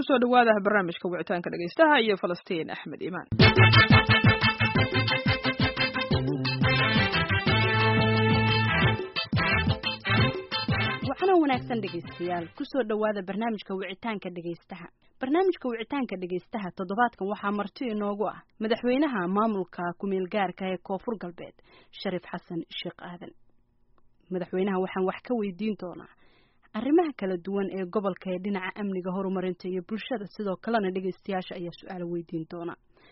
kusoo dhawaada barnaamijka wicitaanka dhegaystaha iyo falastiin axmed imaan waxana wanaagsan dhegaystayaal kusoo dhawaada barnaamijka wicitaanka dhegaystaha barnaamijka wicitaanka dhegaystaha toddobaadkan waxaa marti inoogu ah madaxweynaha maamulka kumeel gaarka ee koonfur galbeed shariif xasan sheekh aadan madaxweynaha waxaan wax ka weydiin doonaa arrimaha kala duwan ee gobolka ee dhinaca amniga horumarinta iyo bulshada sidoo kalena dhegaystayaasha ayaa su-aalo weydiin doona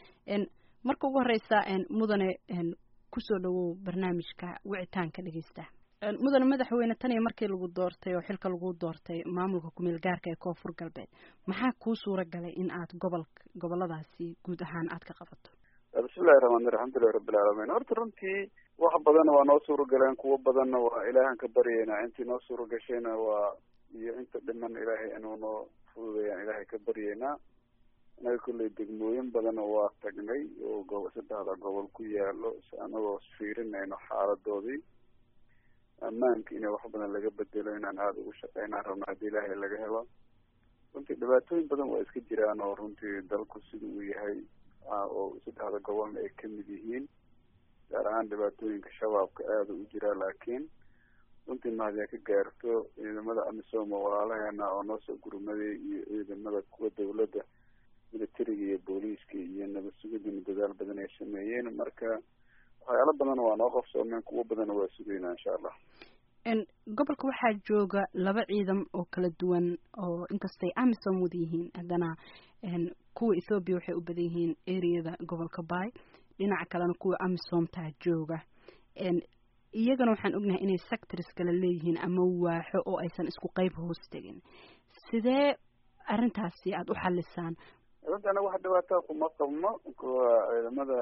marka ugu horeysa mudane kusoo dhawow barnaamijka wicitaanka dhegaystaha mudane madaxweyne tan iyo markii lagu doortay oo xilka lagu doortay maamulka kumeel gaarka ee koonfur galbeed maxaa kuu suura galay in aad gobol goboladaasi guud ahaan aad ka qabato bismillahi raxmaan alxamdulilahi rabbilcaalamiin horta runtii wax badanna waa noo suura galeen kuwo badanna waa ilaahan ka baryeynaa intii noo suura gashayna waa iyo inta dhiman ilaahay inuu noo fududayaan ilaahay ka baryeynaa inaga kolley degmooyin badanna waa tagnay oo go saddexda gobol ku yaalo anagoo fiirinayno xaaladoodii ammaanka inay wax badan laga bedelo inaan aada ugu shaqeynaan rabno haddii ilaahay laga helo runtii dhibaatooyin badan waa iska jiraan oo runtii dalku sida uu yahay oo saddexda gobolna ay kamid yihiin gaar ahaan dhibaatooyinka shabaabka aada u jiraa laakiin runtii mahadyaa ka gaarto ciidamada amisom oo walaalaheena oo noo soo gurmaday iyo ciidamada kuwa dawladda militariga iyo booliiska iyo nabad sugidina dadaal badan ay sameeyeen marka waxyaalo badan waa noo qabsoomeen kuwo badanna waa sugaynaa insha allah gobolka waxaa jooga laba ciidan oo kala duwan oo inkastay amisom wada yihiin haddana kuwa ethoobiya waxay u badan yihiin areada gobolka bay dhinaca kalena kuwa amisomtaa jooga iyagana waxaan ognahay inay sectors kala leeyihiin ama waaxo oo aysan isku qeyb hoos tegin sidee arrintaasi aada u xalisaan runtii anaga wax dhibaataa kuma qabno kuwa ciidamada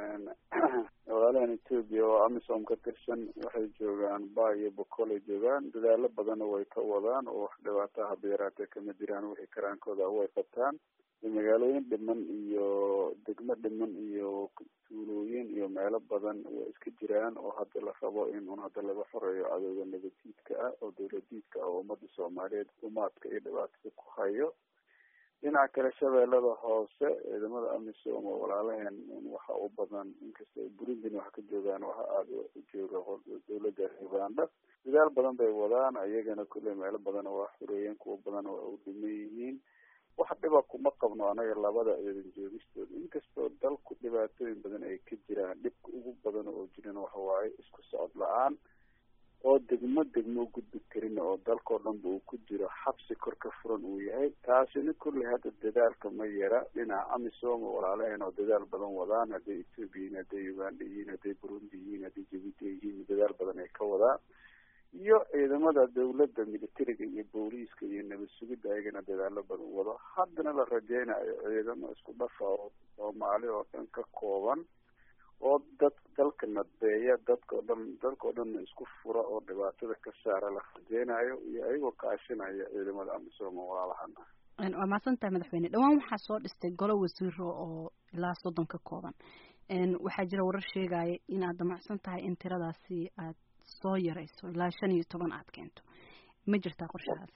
walaalahan etoobiya oo amisom ka tirsan waxay joogaan ba iyo bokolay joogaan dadaalo badanna way ka wadaan oo wax dhibaataa haba yaraatee kama jiraan wixii karaankooda way qabtaan magaalooyin dhiman iyo degmo dhiman iyo tuulooyin iyo meelo badan way iska jiraan oo hadda la rabo in un hadda laga xoreeyo cadowga nabadiidka ah oo dawladiidka ah oo ummadda soomaaliyeed umaadka iyo dhibaatada ku hayo dhinaca kale shabeellada hoose ciidamada amisom oo walaalaheen waxa u badan inkastoo burundina wax ka joogaan waxa aada u jooga dawladda uganda dadaal badan bay wadaan ayagana kulley meelo badan waa xureeyeen kuwa badan waa u dhiman yihiin wax dhiba kuma qabno anaga labada ciidan joogistooda inkastoo dalku dhibaatooyin badan ay ka jiraan dhibka ugu badan oo jiran waxa waaye isku socod la-aan oo degmo degmo gudbi karin oo dalkao dhanba uu ku jiro xabsi kor ka furan uu yahay taasina kulley hadda dadaalka ma yara dhinaca amisom oo walaalaheen oo dadaal badan wadaan hadday ethoobia yihiin hadday uganda yihiin hadday burundi yihiin hadday jabuuti yihiin dadaal badan ay ka wadaan iyo ciidamada dawladda militariga iyo booliiska iyo nabad sugidda ayagana dadaalo badan wado haddana la rajeynayo ciidamo isku dhafa oo soomaali oo dhan ka kooban oo dad dalka nadbeeya dadkao dhan dalkao dhanna isku fura oo dhibaatada ka saara la rajeynayo iyo ayagoo kaashinaya ciidamada amisom oo walaalahana waa mahadsantahay madaxweyne dhawaan waxaa soo dhistay golo wasiiro oo ilaa soddon ka kooban waxaa jira warar sheegaya inaad damacsan tahay in tiradaasi aad soo yarayso ilaa shan iyo toban aad keento ma jirtaa qorshahaas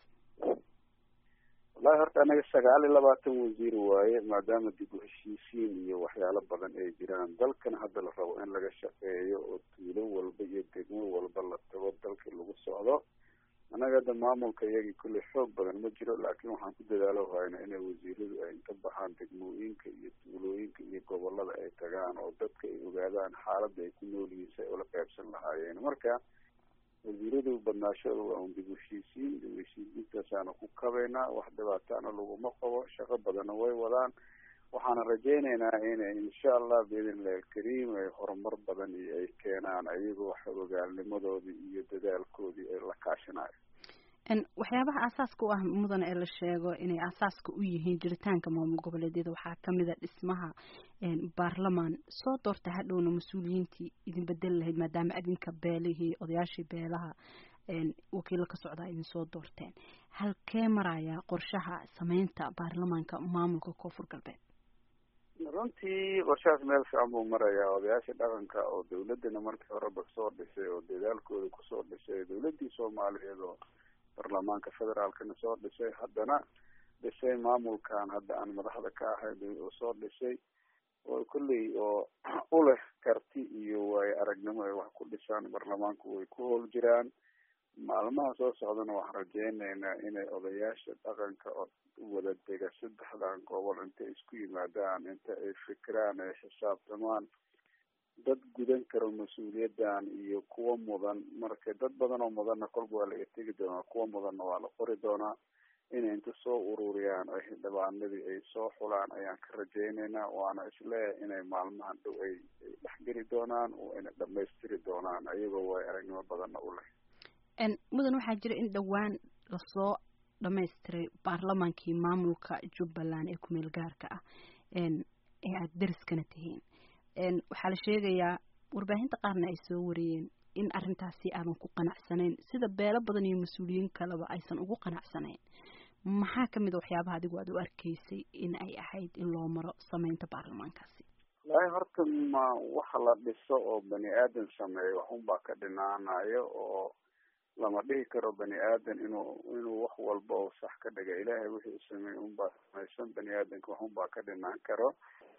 wallahi horta anaga sagaal iyo labaatan wasiir waaye maadaama dib u heshiisiin iyo waxyaalo badan ay jiraan dalkan hadda la rabo in laga shaqeeyo oo tuulo walba iyo degmo walba la tago dalkii lagu socdo annaga hadda maamulka iyagii kulley xoog badan ma jiro laakiin waxaan ku dadaalo hayna inay wasiiradu ay inta baxaan degmooyinka iyo tuulooyinka iyo gobolada ay tagaan oo dadka ay ogaadaan xaaladda ay ku nool yihiin si ay ula qaybsan lahaayeen marka wasiiradu badnaashooda waa un dib u heshiisiin dib u heshiisiintaasaana ku kabaynaa wax dhibaataana laguma qabo shaqo badanna way wadaan waxaana rajeyneynaa inay insha allah biidn illahi alkariim ay horumar badan iyo ay keenaan ayagoo xogogaalnimadoodii iyo dadaalkoodii ay la kaashinayo waxyaabaha aasaaska u ah mudan ee la sheego inay aasaaska u yihiin jiritaanka maamul goboleedyada waxaa kamid a dhismaha baarlamaan soo doortay hadhowna mas-uuliyiintii idin bedeli lahayd maadaama adinka beelihii odayaashii beelaha wakiilo ka socdaa idin soo doorteen halkee marayaa qorshaha sameynta baarlamaanka maamulka koonfur galbeed runtii qorshahaas meel fiican buu marayaa odayaasha dhaqanka oo dawladana markii horeba soo dhisay oo dadaalkooda kusoo dhisay dawladii soomaaliyeed oo baarlamaanka federaalkana soo dhisay haddana dhisay maamulkan hadda aan madaxda ka ahay oo soo dhisay oo kolley oo u leh karti iyo waayo aragnimo ay wax ku dhisaan baarlamaanku way ku howl jiraan maalmaha soo socdana waxaan rajeyneynaa inay odayaasha dhaqanka oo wada dega saddexdan gobol intay isku yimaadaan inta ay fikiraan ay xisaabtamaan dad gudan karo mas-uuliyadan iyo kuwa mudan marka dad badan oo mudanna kolba waa laga tegi doonaa kuwa mudanna waa la qori doonaa inay inta soo ururiyaan ay xildhibaanadii ay soo xulaan ayaan ka rajeyneynaa waana isleeyahay inay maalmahan dhow ay ay dhexgeli doonaan oo inay dhamaystiri doonaan ayagoo way aragnimo badanna u leh mudan waxaa jira in dhowaan lasoo dhamaystiray baarlamaankii maamulka jubbaland ee kumeel gaarka ah ee aada dariskana tihiin waxaa la sheegayaa warbaahinta qaarna ay soo wariyeen in arrintaasi aadan ku qanacsanayn sida beelo badan iyo mas-uuliyiin kaleba aysan ugu qanacsanayn maxaa kamid a waxyaabaha adigu aad u arkaysay in ay ahayd in loo maro sameynta baarlamaankaasi walahi horta ma waxa la dhiso oo bani aadan sameeyo waxunbaa ka dhinaanayo oo lama dhihi karo bani aadan inuu inuu wax walba oo sax ka dhiga ilaahay wixii u sameeyey unbaa samaysan bani aadanka waxunbaa ka dhinaan karo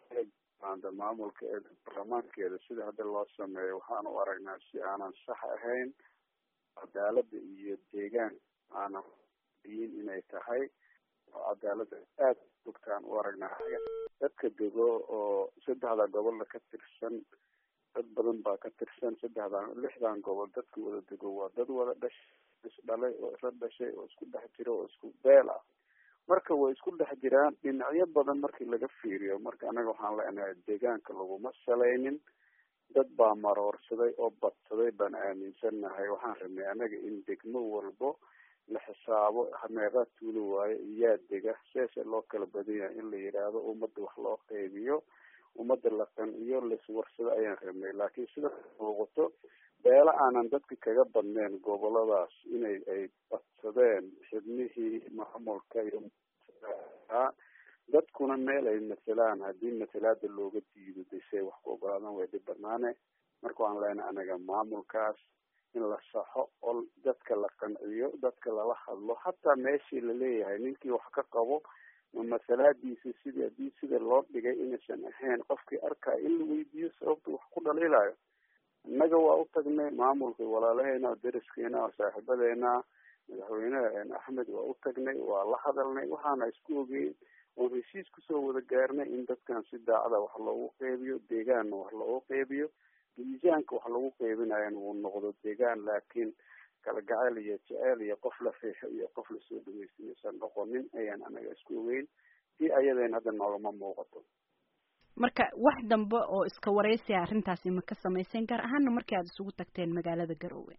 anda maamulka ee baarlamaankeeda sida hadda loo sameeyo waxaan u aragnaa si aanan sax ahayn cadaalada iyo deegaan aanan diin inay tahay oo cadaalada aada bogtaan u aragnaa dadka dego oo saddexda gobolna ka tirsan dad badan baa ka tirsan saddexdan lixdan gobol dadka wada dego waa dad wada dhash isdhalay oo isla dhashay oo isku dhex jiro oo isku beel ah marka way isku dhex jiraan dhinacyo badan markii laga fiiriyo marka anaga waxaan leenahay deegaanka laguma salaynin dad baa maroorsaday oo badsaday baan aaminsannahay waxaan rabnay anaga in degmo walbo la xisaabo meeqaa tuulo waayo iyaa dega seese loo kala badan yahay in la yidhaahdo ummadda wax loo qeybiyo ummadda la qanciyo laiswarsado ayaan rabnay laakiin sida muuqato beelo aanan dadka kaga badneen goboladaas inay ay badsadeen xibnihii maamulka iyo dadkuna meel ay matelaan haddii matalaada looga diido desey wax ku ogolaadaan way dhib banaane marka waan leenahay anaga maamulkaas in la saxo oo dadka la qanciyo dadka lala hadlo hataa meeshii laleeyahay ninkii wax ka qabo ma masalaadiisa sidii haddii sida loo dhigay inaysan ahayn qofkii arkaayo in la weydiiyo sababta wax ku dhaliilayo innaga waa u tagnay maamulka walaalaheena dariskeena oo saaxiibadeena madaxweyneha axmed waa u tagnay waa la hadalnay waxaana isku ogeyn oon heshiis kusoo wada gaarnay in dadkan si daacada wax loogu qeybiyo deegaanna wax loogu qeybiyo miisaanka wax lagu qeybinayan uu noqdo deegaan laakiin kala gacayl iyo jeceyl iyo qof la riixo iyo qof lasoo dhaweysanaysan noqonin ayaan anaga isku ogeyn si ayadeen hadda noogama muuqato marka wax dambe oo iska wareysiya arrintaasi ma ka samayseen gaar ahaana markii aada isugu tagteen magaalada garoowe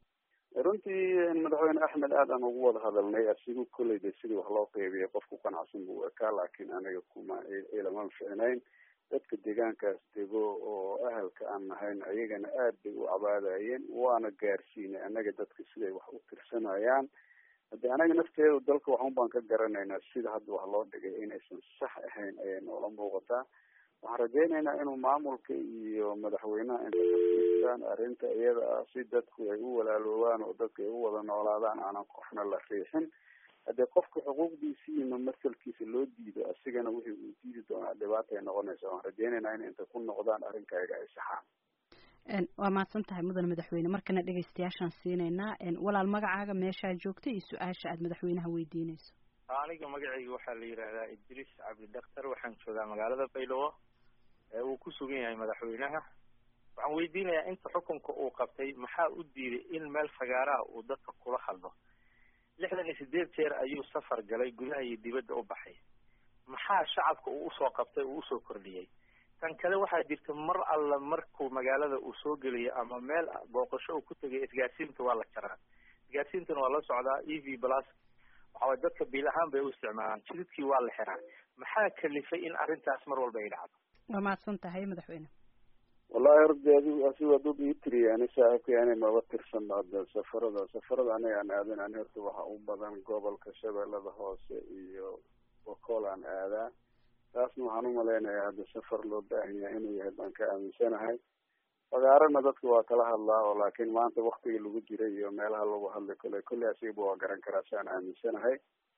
runtii madaxweyne axmed aad aan ugu wada hadalnay asigu kolleyda sidii wax loo qeybiyay qof ku qanacsan buu ekaa laakiin anaga kuma ilama ficnayn dadka deegaankaas dego oo ahalka aan nahayn ayagana aad bay u cabaadayeen waana gaarsiinay anaga dadka siday wax u tirsanayaan hadde anaga nafteedu dalka waxun baan ka garanaynaa sida hadda wax loo dhigay inaysan sax ahayn ayay noola muuqataa waxaan rajeynaynaa inuu maamulka iyo madaxweynaha inta arrinta iyada ah si dadku ay u walaaloobaan oo dadka ay u wada noolaadaan aanan qofna la riixin haddii qofka xuquuqdiisi iyo mamasalkiisa loo diido asigana wixii uu diidi doonaa dhibaata ay noqonaysa waan rajeynaynaa in inta ku noqdaan arrinkayga ay saxaan waa mahadsan tahay mudan madaxweyne markana dhegaystayaashaan siinaynaa walaal magacaaga meeshaa joogta iyo su-aasha aada madaxweynaha weydiinayso aniga magacayga waxaa la yidhaahdaa idriis cabdi daktar waxaan joogaa magaalada baylowo uu ku sugan yahay madaxweynaha waxaan weydiinayaa inta xukunka uu qabtay maxaa u diiday in meel fagaaraha uu dadka kula hadlo lixdan iyo sideed jeer ayuu safar galay gudaha iyo dibadda u baxay maxaa shacabka uu usoo qabtay uu usoo kordhiyey tan kale waxaa jirta mar alla markuu magaalada uu soo geliyo ama meel booqasho uu ku tegay isgaarsiinta waa la jaraa isgaarsiintana waa la socdaa e v plus waxaway dadka biil ahaan bay u isticmaalaan jididkii waa la xiraa maxaa kalifay in arrintaas mar walba ay dhacdo waa mahadsan tahay madaxweyne wallahi horta adi asiga dad ii tiriya ani saaxiibkay ani maba tirsan hadda safarada safarada aniga aan aadan ani horta waxa u badan gobolka shabeellada hoose iyo bokool aan aadaa taasna waxaan umalaynayaa hadda safar loo baahan yahay inuu yahay baan ka aaminsanahay fagaarana dadka waa kala hadlaa oo laakiin maanta waktiga lagu jiray iyo meelaha lagu hadli kale kolley asigaba waa garan karaa si aan aaminsanahay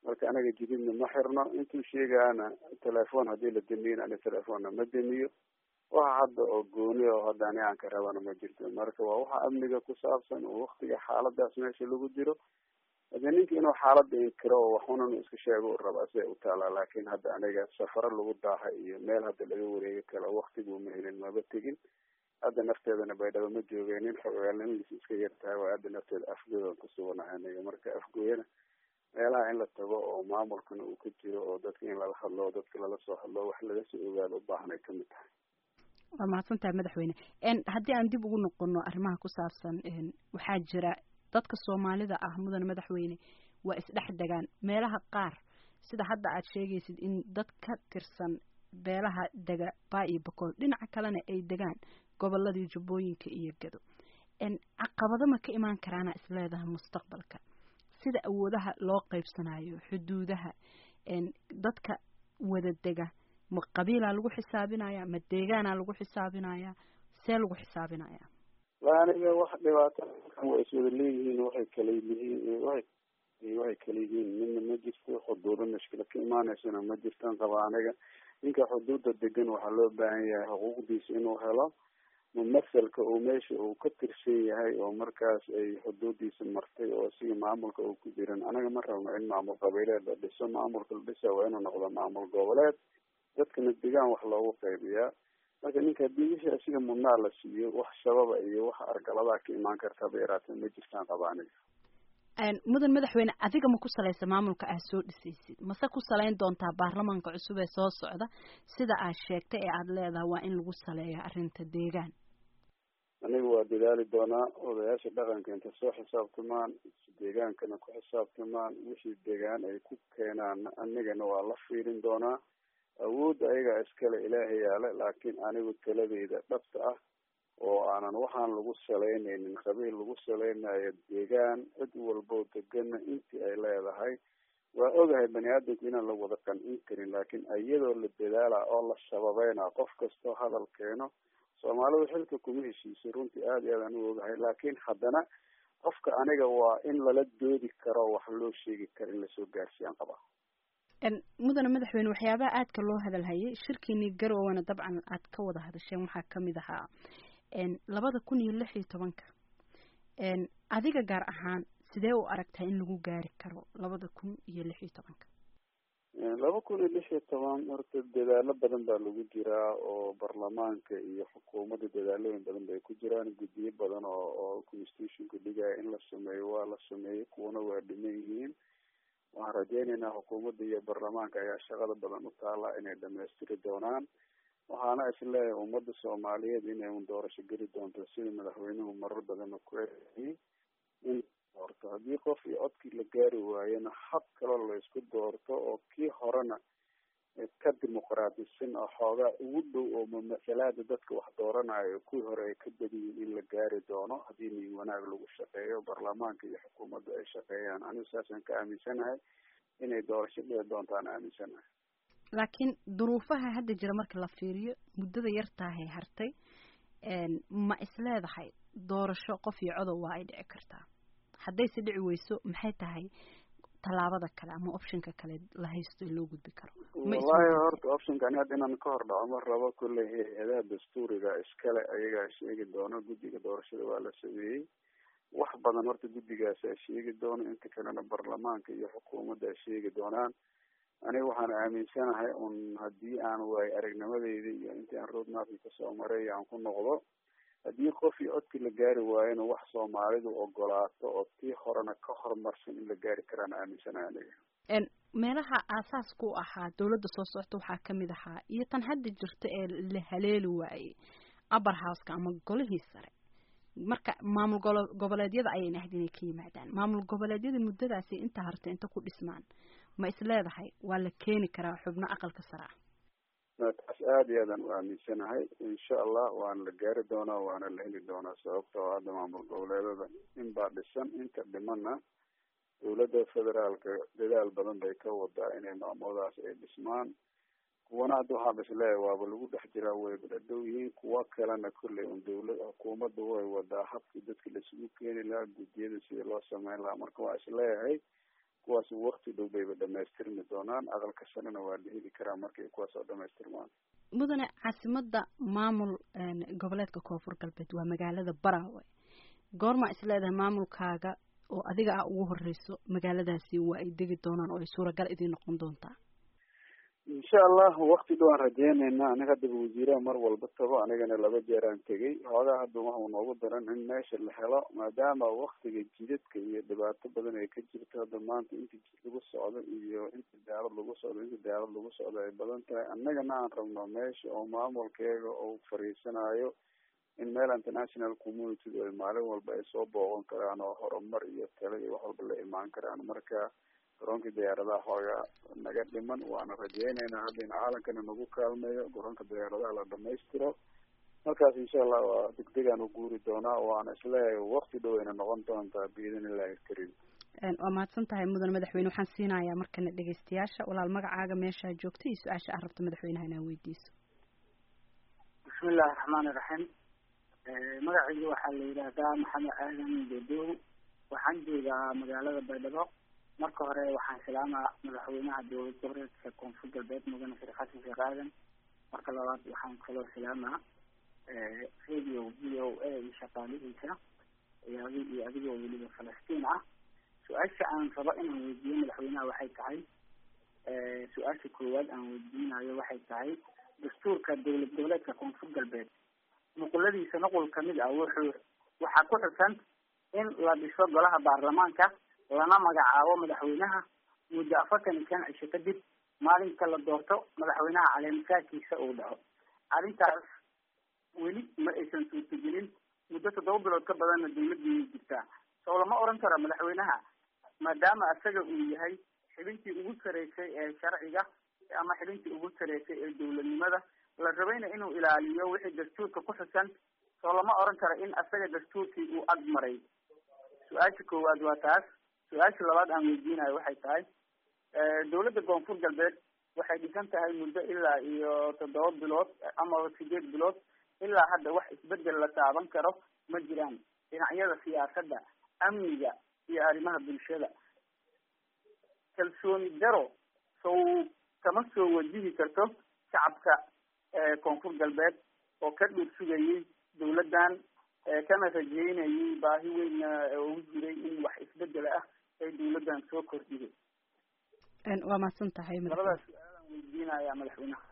marka anaga jididna ma xirno intuu sheegaana telefoon haddii la damiyin ani telefoonna ma damiyo waxa hadda oo gooni oo hadda ani aan ka rabana ma jirto marka waa waxa amniga ku saabsan oo waktiga xaaladaas meesha lagu jiro hadee ninka inuu xaalada inkiro oo waxunan iska sheego u rabaa siday u taalaa laakin hadda aniga safaro lagu daaha iyo meel hadda laga wareegi kala waktigu ma helin maba tegin hadda nafteedana baydhabo ma joogeenin xogaalnimadiis iska yar tahay waa hadda nafteeda afgoodan kusuganahay aniga marka afgooyana meelaha in la tago oo maamulkana uu ka jiro oo dadka in lala hadlo dadka lala soo hadlo wax laga soo ogaado ubaahan ay kamid tahay waa mahadsan tahay madaxweyne haddii aan dib ugu noqono arrimaha ku saabsan waxaa jira dadka soomaalida ah mudane madaxweyne waa isdhex degaan meelaha qaar sida hadda aad sheegaysid in dad ka tirsan beelaha dega baa iyo bakool dhinaca kalena ay degaan goboladii jubbooyinka iyo gado caqabado ma ka imaan karaana isleedahay mustaqbalka sida awoodaha loo qaybsanayo xuduudaha dadka wada dega ma qabiilaa lagu xisaabinaya ma deegaanaa lagu xisaabinaya see lagu xisaabinaya wa aniga wax dhibaato waa iswada leeyihiin waxay kala yihiin waay waxay kala yihiin midna ma jirto xuduudo mashkila ka imaaneysana ma jirtan qaba aniga ninka xuduudda degan waxaa loo baahan yahay xuquuqdiisa inuu helo mumasalka uu meesha uu ka tirsan yahay oo markaas ay xuduudiisa martay oo siga maamulka uu ku jiran anaga ma rabno in maamul qabiileed la dhiso maamulka la dhisa waa inuu noqdo maamul goboleed dadkana degaan wax loogu qaybiyaa marka ninka haddii wixii asiga mudnaa la siiyo wax shababa iyo wax argaladaa ka imaan kartaba yaraatee ma jirtaan qaba aniga mudan madaxweyne adiga ma ku salaysa maamulka aad soo dhisaysid mase ku salayn doontaa baarlamaanka cusub ee soo socda sida aad sheegtay ee aada leedahay waa in lagu saleeyo arrinta deegaan aniga waa dadaali doonaa odayaasha dhaqanka inta soo xisaabtamaan deegaankana ku xisaabtamaan wixii deegaan ay ku keenaan anigana waa la fiirin doonaa awoodda ayagaa iskale ilaahay yaale laakiin anigu taladeyda dhabta ah oo aanan waxaan lagu salaynaynin qabiil lagu salaynayo deegaan cid walbo degana intii ay leedahay waa ogahay bani aadamku inaan la wada qancin karin laakiin iyadoo la dadaala oo la shababeyna qof kastoo hadal keeno soomaalidu xilka kuma heshiisay runtii aada iyo aadaan u ogahay laakiin haddana qofka aniga waa in lala doodi karo wax loo sheegi karo in lasoo gaarsiiyaan qabaa mudane madaxweyne waxyaabaha aadka loo hadalhayay shirkiinii garowana dabcan aad ka wada hadasheen waxaa kamid ahaa labada kun iyo lix iyo tobanka adiga gaar ahaan sidee u aragtaa in lagu gaari karo labada kun iyo lix iyo tobanka laba kun iyo lix iyo toban horta dadaalo badan baa lagu jiraa oo baarlamaanka iyo xukuumadda dadaalooyin badan bay ku jiraan guddiyo badan oo oo constitutionka dhigaya in la sameeyo waa la sameeyey kuwana waa dhiman yihiin waxaan rajeyneynaa xukuumadda iyo baarlamaanka ayaa shaqada badan u taala inay dhamaystiri doonaan waxaana isleeyahay ummadda soomaaliyeed inay un doorasho geli doonto sida madaxweynuhu marar badana ku eeyay in doorto haddii qof iyo codkii la gaari waayana hab kaloo la isku doorto oo kii horena ka dimuqraadisan oo xoogaa ugu dhow oo mamasalaada dadka wax dooranayo kuwii hore ay ka badiyiin in la gaari doono haddii nin wanaag lagu shaqeeyo baarlamaanka iyo xukuumadda ay shaqeeyaan anigu saasaan ka aaminsanahay inay doorasho dhici doontaan aaminsanahay laakiin duruufaha hadda jira marka la fiiriyo muddada yartaahay hartay ma isleedahay doorasho qof iyo codob waa ay dhici kartaa haddayse dhici weyso maxay tahay tallaabada kale ama optionka kale la haysto in loo gudbi karo wallahi horta optionka ani hadda inaan ka hor dhaco ma rabo kolley hay-adaha dastuuriga iskale ayagaa sheegi doono guddiga doorashada waa la sameeyey wax badan horta guddigaasaa sheegi doono inta kalena baarlamaanka iyo xukuumadda ay sheegi doonaan aniga waxaan aaminsanahay un haddii aan waayo aragnimadeyda iyo intii aan roadmapki kasoo maray aan ku noqdo haddii qof iyo codkii la gaari waayona wax soomaalidu ogolaato oo tii horena ka horumarsan in la gaari karaan aaminsanahay aniga meelaha aasaaska u ahaa dawladda soo socota waxaa kamid ahaa iyo tan hadda jirta ee la haleeli waayey upper houseka ama golihii sare marka maamul golo goboleedyada ayayna ahayd inay ka yimaadaan maamul goboleedyada muddadaasi inta harta inta ku dhismaan ma is leedahay waa la keeni karaa xubno aqalka sare ah taas aada iyo aadaan u aaminsanahay insha allah waana la gaari doonaa waana la heli doonaa sababta oo hadda maamul goboleedada in baa dhisan inta dhimana dawladda federaalka dadaal badan bay ka wadaa inay maamuladaas ay dhismaan kuwana hadda waxaa is leeyahay waaba lagu dhex jiraa wayba dhadhow yihiin kuwa kalena kolley un dawlad xukuumadda way wadaa habkii dadka laisugu keeni lahaa guddiyada sidii loo sameyn lahaa marka waa is leeyahay kuwaas wakti dhow bayba dhamaystirmi doonaan aqalka shanena waa la heli karaa markay kuwaas oo dhamaystirmaan mudane caasimada maamul goboleedka koonfur galbeed waa magaalada baraawe goorma is leedahay maamulkaaga oo adiga ah ugu horeyso magaaladaasi waa ay degi doonaan oo ay suuragal idiin noqon doontaa insha allah wakti dhow aan rajeynayna aniga haddaba wasiiraha mar walba tago anigana laba jeer aan tegay hoogaa hadda waxau noogu daran in meesha la helo maadaama waktiga jidadka iyo dhibaato badan ay ka jirto hadda maanta inta jid lagu socdo iyo inta daalad lagu socdo inta daalad lagu socdo ay badan tahay annagana aan rabno meesha oo maamulkeega uu fariisanayo in meel international community ay maalin walba ay soo booqan karaan oo horumar iyo talo iyo wax walba la imaan karaan marka garoonka diyaaradaha xoogaa naga dhiman waana rajeyneynaa hadda in caalankana nagu kaalmeeyo garoonka diyaaradaha la dhamaystiro markaas insha allah waa degdegaan u guuri doonaa waana isleeyahay wakti dhow ayna noqon doontaa biidn illahi karim waa mahadsan tahay mudan madaxweyne waxaan siinayaa markana dhegeystayaasha walaal magacaaga meeshaa joogta iyo su-aasha aad rabta madaxweynaha inaa weydiiso bismi illahi raxmaani raxiim magacayga waxaa la yidhaahdaa maxamed aadan bedow waxaan joogaa magaalada baydhabo marka hore waxaan salaamaa madaxweynaha dowlad goboleedka koonfur galbeed mudane sheekh xasan sheekh aadan marka labaad waxaan kaloo salaamaa radio v o a iyo shaqaalihiisa iyo adi iyo adigoo weliba falastiin ah su-aasha aan rabo inaan weydiiyo madaxweynaha waxay tahay su-aasha koowaad aan weydiinayo waxay tahay dastuurka dowlad goboleedka koonfur galbeed nuquladiisa nuqul kamid ah wuxuu waxaa ku xusan in la dhiso golaha baarlamaanka lana magacaabo madaxweynaha muddo afartan iyo shan cisho kadib maalinka la doorto madaxweynaha caleemisaadkiisa uu dhaco arrintaas weli ma aysan suurtagelin muddo toddoba bilood ka badanna dawladdiiay jirtaa soo lama oran karo madaxweynaha maadaama isaga uu yahay xibintii ugu sareysay ee sharciga ama xibintii ugu sareysay ee dowladnimada la rabayna inuu ilaaliyo wixii dastuurka ku xusan soo lama oran karo in isaga dastuurkii uu ag maray su-aasha koowaad waa taas su-aasha labaad aan weydiinayo waxay tahay dowladda koonfur galbeed waxay dhisan tahay muddo ilaa iyo toddoba bilood ama sideed bilood ilaa hadda wax isbedel la taaban karo ma jiraan dhinacyada siyaasadda amniga iyo arrimaha bulshada kalsooni daro sow kama soo wajihi karto shacabka koonfur galbeed oo ka dhuur sugayay dowladdan kana rajeynayay baahi weynna ugu jiray in wax isbedel ah ay dowladdan soo kordhiyay waa mahadsan tahay labadaas su-aalaan weydiinaya madaxweynaha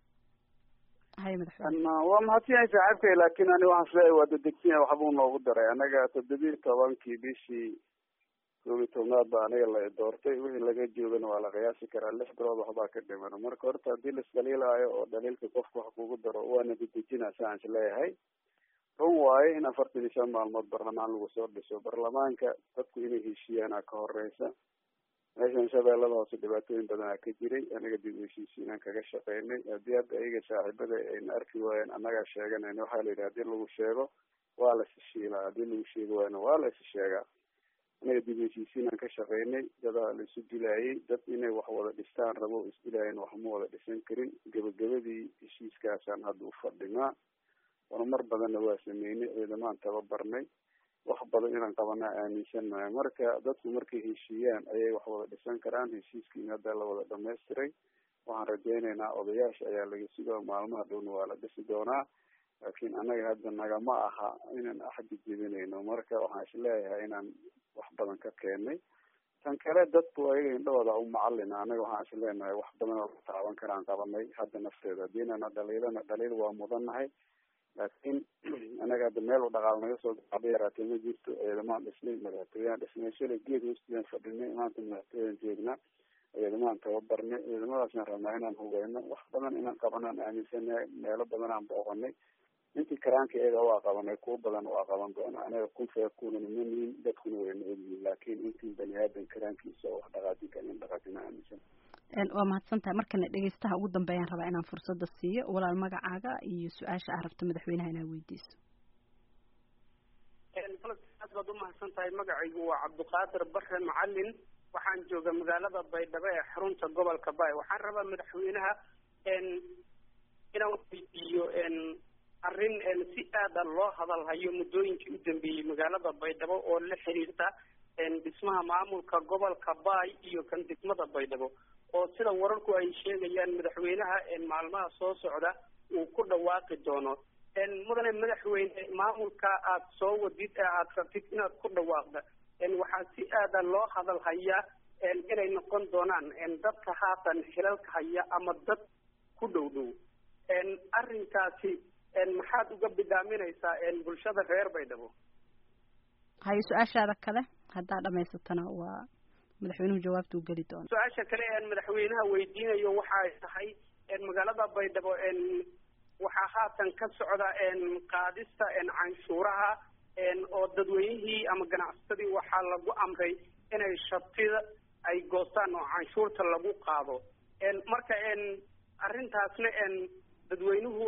hay madaxweyne waa mahadsanyahay saaxiibkay laakin ani waxaan isleeyahay waa dadegsinya waxbuu noogu daray anaga toddobiyi tobankii bishii koob iyo tobnaad ba aniga la doortay wixii laga joogana waa la qiyaasi karaa lix bilood waxbaa ka dhiman marka horta haddii laisdhaliilaayo oo dhaliilka qofka wax kugu daro waana dadejina saan isleeyahay run waaye in afartan iyo shan maalmood barlamaan lagu soo dhiso barlamaanka dadku inay heshiiyaana ka horeysa meeshan shabeellada hoose dhibaatooyin badanaa ka jiray anaga dib u heshiisiinaan kaga shaqeynay haddii hadda ayaga saaxiibada ayna arki waayeen annagaa sheeganayna waxaa la yidhi hadii lagu sheego waa la isishiilaa haddii lagu sheegi waayna waa la isi sheegaa anaga dib u heshiisiinaan ka shaqeynay dadaa la isu dilaayay dad inay wax wada dhistaan rabo isdilaayeen wax ma wada dhisan karin gebagabadii heshiiskaasaan hadda u fadhinaa horumar badanna waa sameynay ciidamaan tababarnay wax badan inaan qabanaa aaminsannahay marka dadku markay heshiiyaan ayay wax wada dhisan karaan heshiiskiina hadda la wada dhamaystiray waxaan rajeyneynaa odayaasha ayaa laga sugaa maalmaha dhowna waa la dhisi doonaa laakiin annaga hadda nagama aha inaan axdi jebinayno marka waxaan isleeyahay inaan wax badan ka keenay tan kale dadku ayaga indhahooda u macalina anaga waxaan isleenahay wax badan oo la taaban karaan qabanay hadda nafteeda haddiinana dhaliilana dhaliil waa mudannahay laakiin anaga hadda meel u dhaqaal naga soo gacba yaraatee ma jirto ciidamaan dhisnay madaxtooyaan dhisnay shalay geed hoostiyaan fadhinay maanta madaxtooyaan joognaa ciidamaan tababarnay ciidamadaasaan rabnaa inaan hugeyno wax badan inaan qabanaan aaminsanahay meelo badan aan booqanay intii karaanka iyaga waa qabanay kuwa badan waa qaban doona anaga kun feekunana ma nihin dadkuna wayna ogyihin laakiin intii bani aadan karaankiisa oo wax dhaqaajin kara in dhaqaajina aaminsan waa mahadsan tahay markana dhegeystaha ugu dambeeyaan rabaa inaan fursada siiyo walaal magacaaga iyo su-aasha aad rabto madaxweynaha inaad weydiiso aad baad umahadsan tahay magacaygu waa cabdiqaadir bare macalin waxaan jooga magaalada baydhabo ee xarunta gobolka bay waxaan rabaa madaxweynaha inaan weydiiyo arrin si aada loo hadalhayo muddooyinkii u dambeeyey magaalada baydhabo oo la xiriirta dhismaha maamulka gobolka baay iyo kan degmada baydhabo oo sida wararku ay sheegayaan madaxweynaha maalmaha soo socda uu ku dhawaaqi doono mudane madaxweyne maamulka aad soo wadid ee aad rabtid inaad ku dhawaaqda waxaa si aada loo hadal hayaa inay noqon doonaan dadka haatan xilalka haya ama dad ku dhow dhow arrinkaasi maxaad uga bidaaminaysaa bulshada reer baydhabo hayo su-aashaada kale haddaa dhamaysatana waa madaxweynuhu jawaabta u geli doona su-aasha kale een madaxweynaha weydiinayo waxa ay tahay magaalada baydhabo waxaa haatan ka socda qaadista canshuuraha oo dadweynihii ama ganacsatadii waxaa lagu amray inay shatida ay goostaan oo canshuurta lagu qaado marka arrintaasna dadweynuhu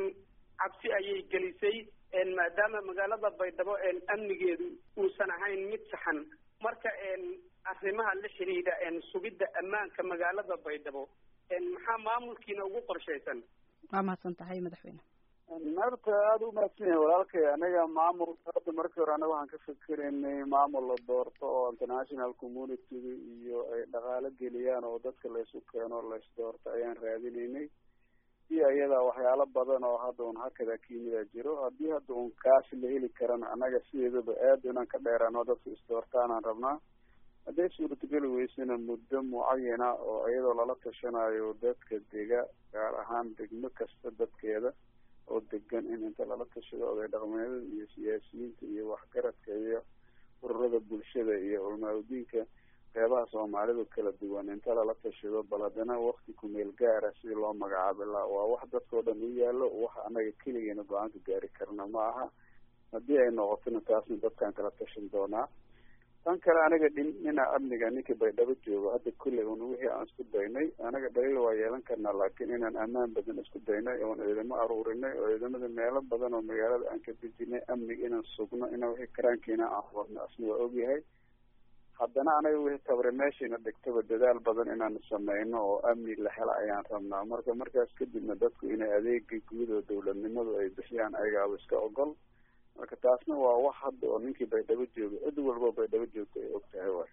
cabsi ayay gelisay maadaama magaalada baydhabo amnigeedu uusan ahayn mid saxan marka arrimaha la xidhiidha sugidda ammaanka magaalada baydhabo maxaa maamulkiina ugu qorshaysan waa mahadsan tahay madaxweyne horta aada u mahadsan yahay walaalkay anaga maamul hadda markii hore anaga waxaan ka fikeraynay maamul la doorto oo international communityga iyo ay dhaqaalo geliyaan oo dadka laysu keeno lays doorto ayaan raadinaynay iyo iyada waxyaalo badan oo hadda un hakada kiyimida jiro haddii hadda un kaasi la heli karana anaga sideedaba aad inaan ka dheeraano dadka isdoortaanaan rabnaa hadday suurtageli weysana muddo mucayana oo iyadoo lala tashanayo dadka dega gaar ahaan degmo kasta dadkeeda oo degan in inta lala tashado oday dhaqmeedada iyo siyaasiyiinta iyo waxgaradka iyo ururada bulshada iyo culmaaudiinka qeybaha soomaalidu kala duwan inta lala tashado bal haddana wakti kumeel gaara sidii loo magacaabi laha waa wax dadkao dhan u yaalo wax anaga keligeena go-aanka gaari karna ma aha haddii ay noqotona taasna dadkaan kala tashan doonaa tan kale aniga dhin dhina amniga ninkii baydhabo joogo hadda kulley un wixii aan isku daynay anaga dhaliil waa yeelan karnaa laakiin inaan ammaan badan isku daynay oon ciidamo aruurinay oo ciidamada meelo badan oo magaalada aan ka dejinay amniga inaan sugno inaan wixii karaankiina aan wadno asna waa ogyahay haddana anaga wixii tabre meeshayna dhigtaba dadaal badan inaan sameyno oo amni la hela ayaan rabnaa marka markaas kadibna dadku inay adeega guud oo dawladnimadu ay bixiyaan ayagaaba iska ogol marka taasna waa wax hadda oo ninkii baydhabo jooga cid walba baydhabo joogta ay og tahay waay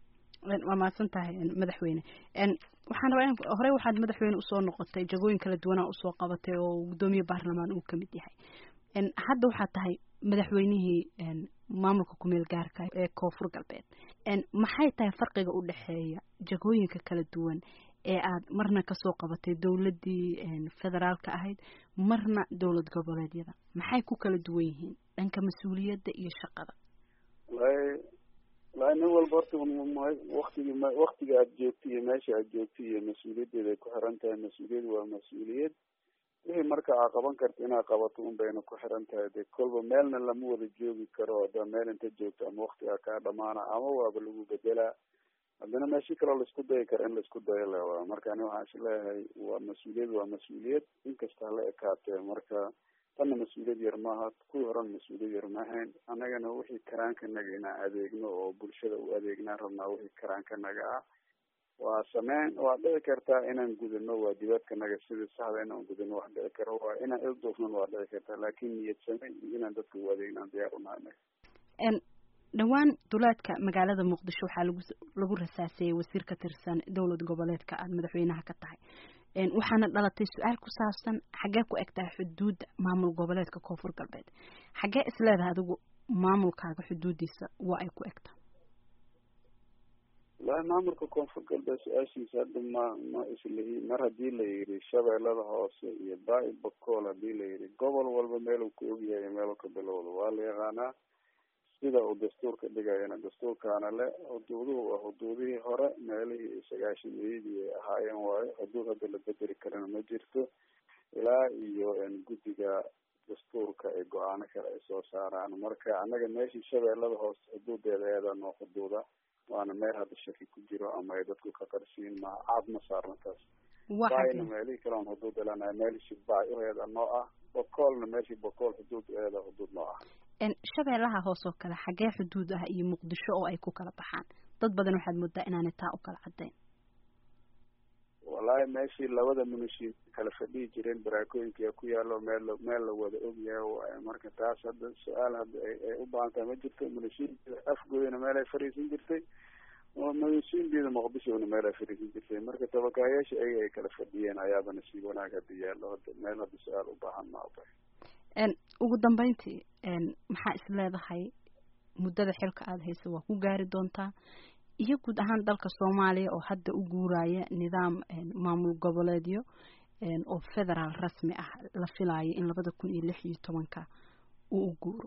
waa mahadsan tahay madaxweyne waxaan rabaa in horey waxaad madaxweyne usoo noqotay jagooyin kala duwanaa usoo qabatay oo guddoomiye baarlamaan uu kamid yahay hadda waxaad tahay madaxweynihii maamulka kumeel gaarka ee koonfur galbeed maxay tahay farqiga u dhexeeya jagooyinka kala duwan ee aad marna kasoo qabatay dowladdii federaalka ahayd marna dowlad goboleedyada maxay ku kala duwan yihiin dhanka mas-uuliyadda iyo shaqada walahi walahi nin walba horta waktigi waktiga aad joogto iyo meesha aad joogto iyo mas-uuliyaddeeda ay ku xiran tahay mas-uuliyad waa mas-uuliyad wixii marka aa qaban karta inaad qabato un bayna ku xiran tahay de kolba meelna lama wada joogi karo hadda meel inta joogto ama waktigaa kaa dhamaana ama waaba lagu bedelaa haddana meeshii kaloo laisku dayi karo in laisku dayo lewa marka ani waxaan is leeyahay waa mas-uuliyad waa mas-uuliyad inkasta hala ekaatee marka tanna mas-uuliyad yar maaha kuwii horena mas-uuliyad yar maahayn annagana wixii karaankanaga inaan adeegno oo bulshada u adeegnaan rabnaa wixii karaankanaga ah waa sameyn waa dhici kartaa inaan gudano waajibaadkanaga sidii saxda inaan gudano wax dhici karo waa inaan ilduufnan waa dhici kartaa laakin niyad same iyo inaan dadka u adeegnaan diyaar unahay dhowaan duleedka magaalada muqdisho waxaa lagu lagu rasaasayey wasiir ka tirsan dowlad goboleedka aada madaxweynaha ka tahay waxaana dhalatay su-aal ku saabsan xaggee ku eg tahay xuduudda maamul goboleedka koonfur galbeed xaggee isleedahay adigu maamulkaaga xuduuddiisa waa ay ku egtahay walahi maamulka koonfur galbeed su-aashiisa hadda ma ma islihi mar haddii la yidhi shabeellada hoose iyo baa-i bakool haddii la yidhi gobol walba meeluu ku ogyahay meeluu ka bilowda waa la yaqaanaa sida uu dastuurka dhigayana dastuurkaana le xuduuduhu waa xuduudihii hore meelihii sagaashameeyadii ay ahaayeen waayo xuduud hadda la bedeli karana ma jirto ilaa iyo guddiga dastuurka ay go-aano kale ay soo saaraan marka annaga meeshii shabeellada hoose xuduudeeda eedaa noo xuduuda waana meel hadda shaki ku jiro ama ay dadku ka qarsiin ma caad ma saarna taas baayna meelihii kale on xuduud elanahay meelishii baay uheeda noo ah bokoolna meeshii bokool xuduud eeda xuduud noo ah shabeellaha hoos oo kale xaggee xuduud ah iyo muqdisho oo ay ku kala baxaan dad badan waxaad moodaa inaanay taa u kala caddayn wallaahi meeshii labada munishiin kala fadhihi jireen baraakooyinka ku yaalo meel meel la wada ogyahay waaye marka taas hadda su-aal hadda ay u baahan tahay ma jirto munishiinteeda afgooyana meel ay fadhiisan jirtay munishiinteeda muqdishona meel ay fadhiisan jirtay marka tabakaayaasha ayaga ay kala fadhiyeen ayaaba nasiib wanaag hadda yaallo hadda meel hadda su-aal u baahan ma oba ugu dambeyntii maxaa is leedahay muddada xilka aada haysa waa ku gaari doontaa iyo guud ahaan dalka soomaaliya oo hadda u guuraya nidaam maamul goboleedyo oo federaal rasmi ah la filayo in labada kun iyo lix iyo tobanka uu u guuro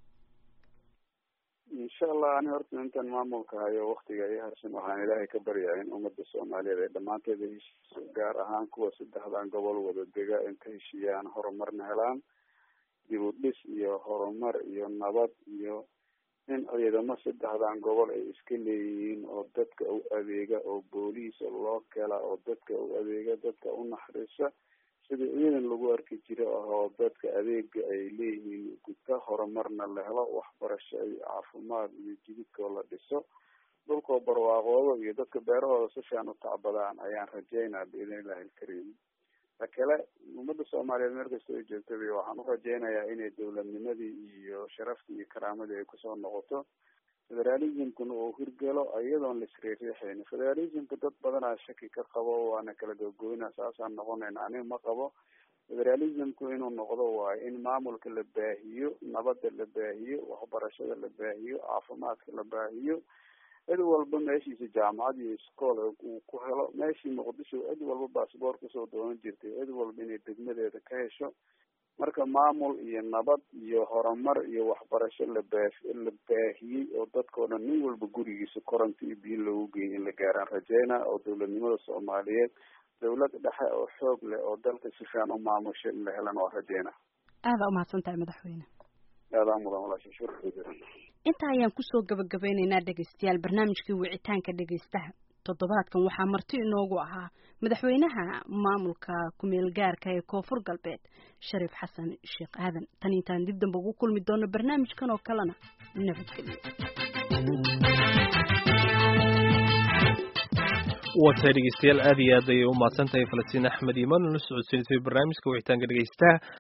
insha allah ani horta intaan maamulka hayo waktiga iyo harsan waxaan ilaahay ka baryaa in ummadda soomaaliyeed ay dhammaanteeda heshiiso gaar ahaan kuwa saddexdan gobol wada dega in ka heshiiyaan horumarna helaan dib u dhis iyo horumar iyo nabad iyo in ciidamo saddexdan gobol ay iska leeyihiin oo dadka u adeega oo booliisa loo kela oo dadka u adeega dadka u naxariisa sida ciidan lagu arki jiro oo dadka adeega ay leeyihiin guta horumarna la helo waxbarasho iyo caafimaad iyo jididkoo la dhiso dhulkoo barwaaqoodo iyo dadka beerahooda si fiican u tacbadaan ayaan rajeynaa biidn illahi alkariim ta kale ummadda soomaaliyeed meel kasta ay joogtaba waxaan u rajeynayaa inay dowladnimadii iyo sharaftii iyo karaamadii ay kusoo noqoto federalismkuna uu hirgelo iyadoon la isriixriixayn federalismka dad badanaa shaki ka qabo waana kala gogoyna saasaan noqonayna aniga ma qabo federalismku inuu noqdo waayo in maamulka la baahiyo nabadda la baahiyo waxbarashada la baahiyo caafimaadka la baahiyo cid walba meeshiisa jaamacad iyo iskool uu ku helo meeshii muqdisho cid walba baasboort kusoo doonan jirtay cid walba inay degmadeeda ka hesho marka maamul iyo nabad iyo horumar iyo waxbarasho la baa la baahiyey oo dadkao dhan nin walba gurigiisa koronta iyo biyo loogu geeyay in la gaaraan rajeyna oo dowladnimada soomaaliyeed dowlad dhexe oo xoog leh oo dalka si fiican u maamusha in la helan waa rajeyna aada umahadsan tahay madaxweyne aadaa mudan walaasha shukran intaa ayaan kusoo gabagabeyneynaa dhegaystayaal barnaamijkii wicitaanka dhegaystaha toddobaadkan waxaa marti inoogu ahaa madaxweynaha maamulka kumeel gaarka ee koonfur galbeed shariif xasan sheekh aadan tan intaan dib damba ugu kulmi doono barnaamijkan oo kalena nabadgelyo waatahay dhegeystayaal aad iyo aad ayay u mahadsan tahay falastiin axmed iimaan oo la socodsiinisay barnaamijka wicitaanka dhegeystaha